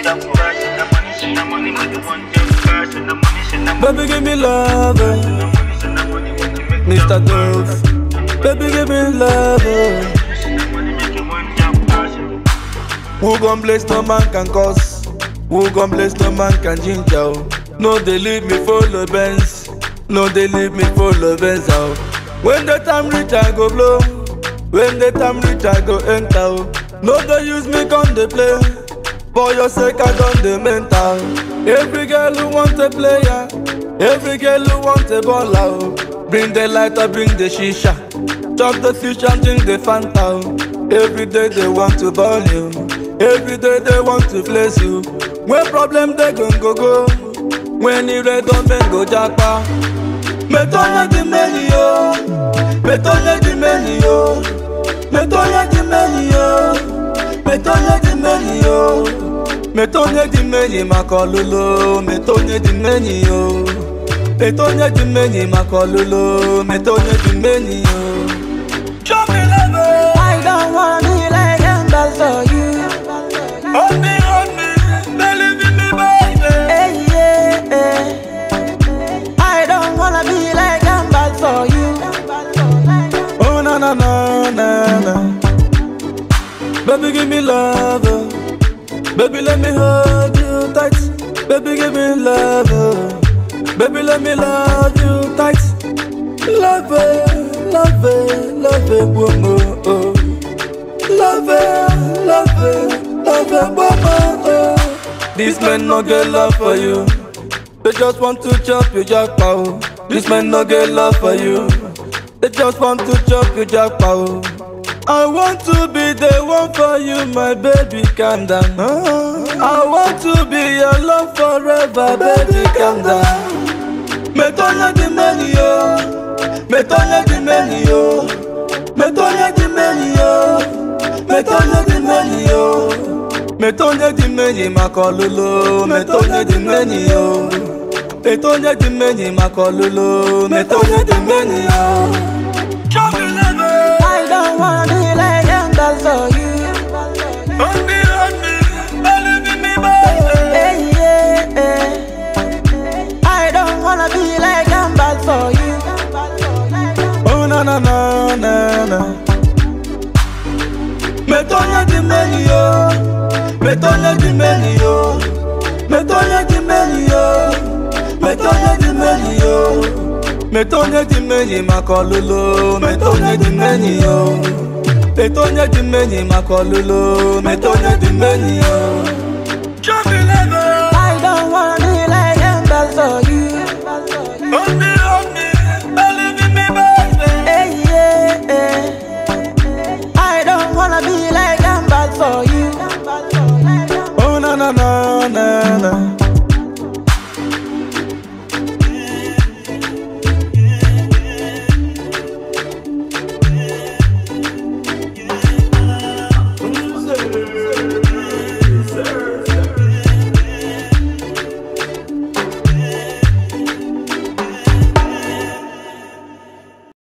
Baby, give me love, oh. Mr. Dove. Baby, give me love, oh. Who gon' bless no man can cause? Who gon' bless no man can ginger? oh. No, they leave me full of Benz. No, they leave me full of Benz. Oh. When the time reach, I go blow. When the time reach, I go enter. oh. No, they use me come they play. For your sake, I done the mental. Every girl who want a player, every girl who want a baller. oh. Bring the lighter, bring the shisha. Chop the fish and drink the Fanta. oh. Every day they want to ball you. Every day they want to place you. When problem they gon' go go. When it red on men go japa. Metonya di meni yo. Metonya di meni yo. Metonya di meni yo. Metonya di meni yo. Metonya di meni makololo. Metonya di meni yo. Metonya di meni makololo. Metonya di meni yo. Show me love. I don't wanna be like them, but for you. Hold me, hold me, believe in me, baby. Hey, yeah, yeah. I don't wanna be like them, but for you. Oh na na na na na. Baby, give me love, oh. baby, let me hold you tight. Baby, give me love, oh. baby, let me love you tight. Love it, love it, love it, woman, oh. Love it, love it, love it, woman, oh. These men no get love for you. They just want to chop your jackpot. These men no get love for you. They just want to chop your jackpot. I want to be the one for you, my baby, calm down. I want to be your love forever, baby, calm down. Metonya di meni yo, metonya di meni yo, metonya di meni yo, metonya di meni yo, metonya di meni makololo, metonya di meni yo, metonya di meni makololo, metonya di meni yo. Show me love. I don't wanna be like them, but for you. Hold me, hold me, believe in me, baby. Hey, yeah, yeah. I don't wanna be like them, but for you. Oh na na na na na. Metonya di meni yo, metonya di meni yo, metonya di meni yo, metonya di meni yo, metonya di meni makololo, metonya di meni yo, metonya di meni makololo, metonya di meni yo. Show me love. I don't wanna be like them, but for you. Hold me, hold me, believe in me, baby. Hey, yeah, yeah. I don't wanna be like them, but for you. Oh na na na na na.